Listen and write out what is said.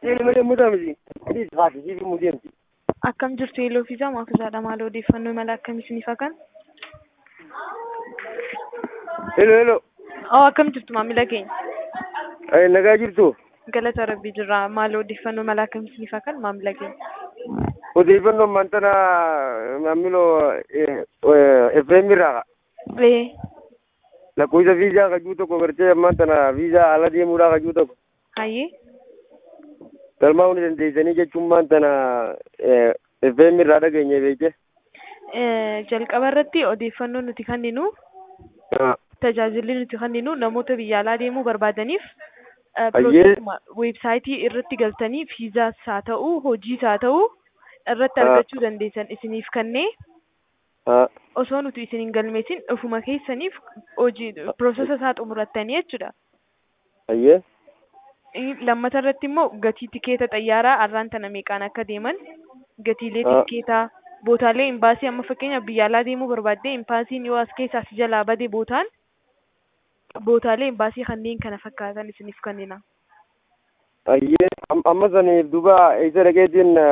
Siili malee mudaa miti. Idis haati siili mudeemti. Akkam jirtu yeeloo fi jamaa kuusaadha maal odeeffannoo mala akkamii isiniif hakan? Hello hello. Oo akkam jirtu maamila keenya? Ay nagaa jirtu. Galata rabbii jirra maal odeeffannoo mala akkamii isiniif hakan maamila keenya? Odeeffannoon maantana maamiloo FM irraa Ee lakkoofsa viizaa kajuu tokko gartee maantana viizaa ala deemuudhaa kajuu tokko. hayyee Galmaa hundi dandeessanii jechuun maantana FM irraa dhageenye beekte. Eh, jalqaba irratti odeeffannoo nuti kenninu tajaajilli nuti kenninu namoota biyya alaa deemuu barbaadaniif eh, Hayyee. piroosesuma weebsaayitii irratti galtanii viizaas haa ta'u hojiis haa ta'u irratti Ah. argachuu dandeessan isiniif kennee Ah, osoo nuti isin hin galmeessin ofuma keessaniif hojii piroosesa isaa xumurattanii jechuudha. Hayyee. Ii, Lammata irratti immoo gatii tikeeta xayyaaraa arraan tana meeqaan akka deeman gatiilee Ah. tikeetaa bootaalee imbaasii amma fakkeenyaaf biyya alaa deemuu barbaaddee imbaasiin yoo as keessaa si jalaa bade bootaan bootaalee imbaasii kanneen kana fakkaatan isiniif kennina. Hayyee. Am- Amma saniif duba eessa dhaqeetiin